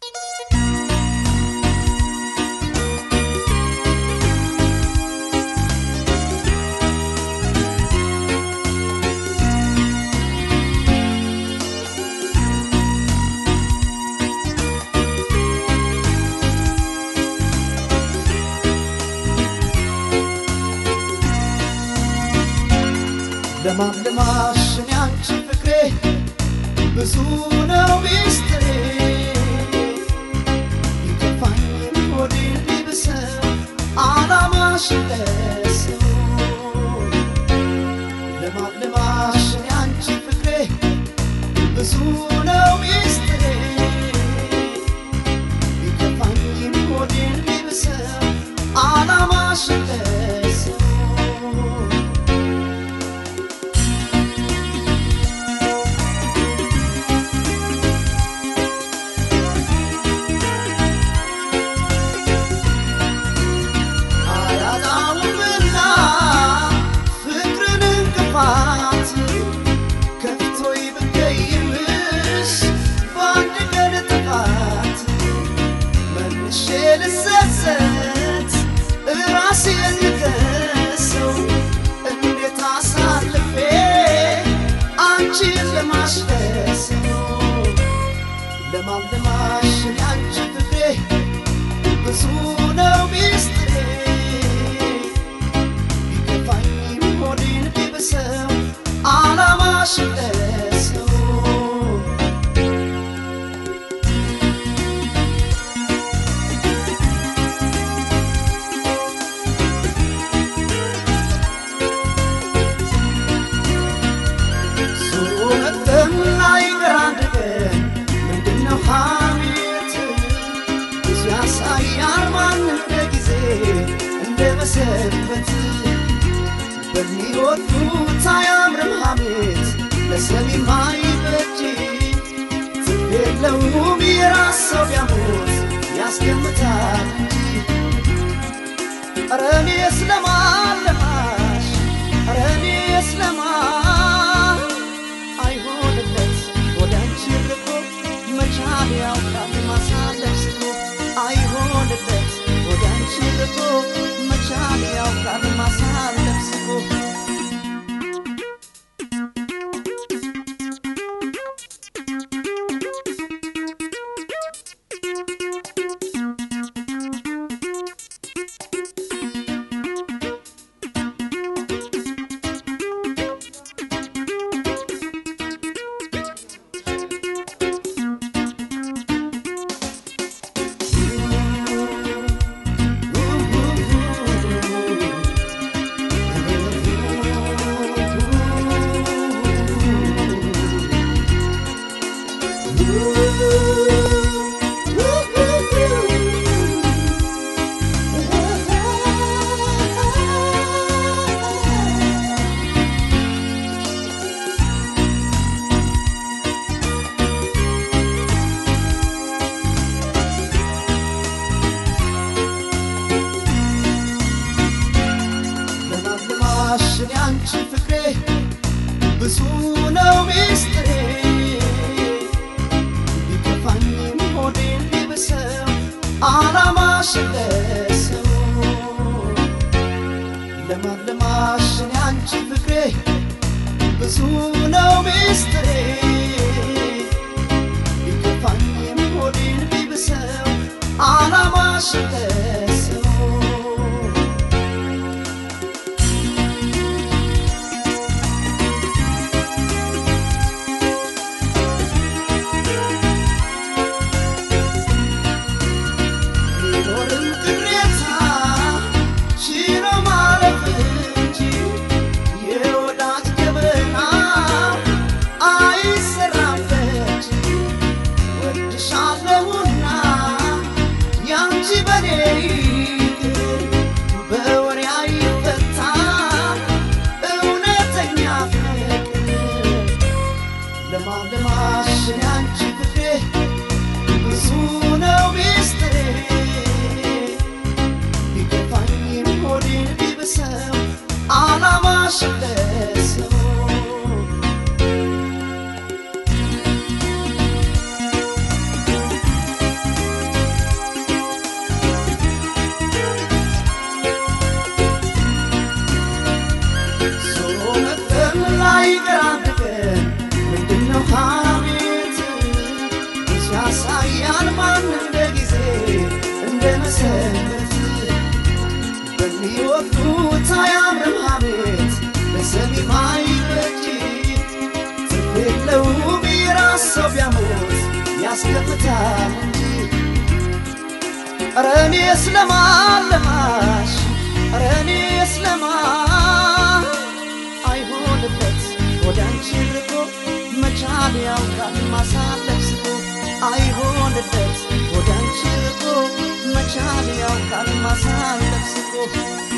ለማልማሽ እኔ አንቺ ፍቅሬ ብዙ ነው ሚስጥሬ ይከፋኝ ሆዴ ቢብሰው አላማሽ ለሰው ለማልማሽ እኔ አንቺ ፍቅሬ ብዙ ነው ሚስጥሬ ይከፋኝ ሆዴ ቢብሰው አላማሽ ለሰው አያጣውምና ፍቅርን እንቅፋት ከፍቶይ ብገይምሽ በአንድ ቀን ጥፋት መልሼ ልሰሰት እራሴን ልከሰው እንዴት አሳልፌ አንቺን ለማስደሰው ለማልማሽ ያንቺ ፍቅሬ ብዙ ነው ሚስጥሬ ቢከፋኝም ሆዴን ቢብሰው አላማሽ ለሰው ሱረትም ላይ አንድ ቀን ምንድነው ሐሜት ብዙ ያሳያል ማን እንደ ጊዜ እንደ መሰበት በሚወዱት አያምርም ሐሜት ለሰሚም አይበጅ ትፍ የለውም የራስ ሰው ቢያሞት ያስገምታል እንጂ ኧረ እኔስ ለማለማሽ ኧረ እኔስ ለማን አይሆንለት ወደ አንቺ ርቆ መቻል ያውቃል ማሳለፍ ስቶ አይሆንለት ወደ አንቺ ርቆ መቻል ያውቃል ማሳለፍ ስቶ ለማልማሽ እኔ አንቺ ፍቅሬ ብዙ ነው ሚስጥሬ ቢከፋኝም ሆዴን ቢብሰው አላማሽ ለሰው ለማልማሽ እኔ አንቺ ፍቅሬ ብዙ ነው ሚስጥሬ ቢከፋኝም ሆዴን ቢብሰው አላማሽ ለሰው ቢኖርም ቅሬታ ችሎ ማለፍ እንጂ የወዳጅ ገበና አይሰራም በእጅ ወድሻለሁና ያንቺ በኔ ይቅር በወሬ አይፈታ እውነተኛ ፍቅር ለማልማሽ ያንቺ ፍቅሬ ብዙ ነው ሚስጥሬ ቢከፋኝም ሆዴን ቢብሰው አላማሽ ለሰው ሊወቅቱት አያምርም ሐሜት ለሰሚም አይበጅ ትርፍ የለውም የራስ ሰው ቢያሞት ያስከፍታል እንጂ ኧረ እኔስ ለማን ለማሽ ኧረ እኔስ ለማን አይሆንበት ወደ አንቺ ርቆ መቻል ያውቃል ማሳለፍ ስቆ አይሆንበት ወደ አንቺ ርቆ መቻል ያውቃል ማሳለፍ ስቆ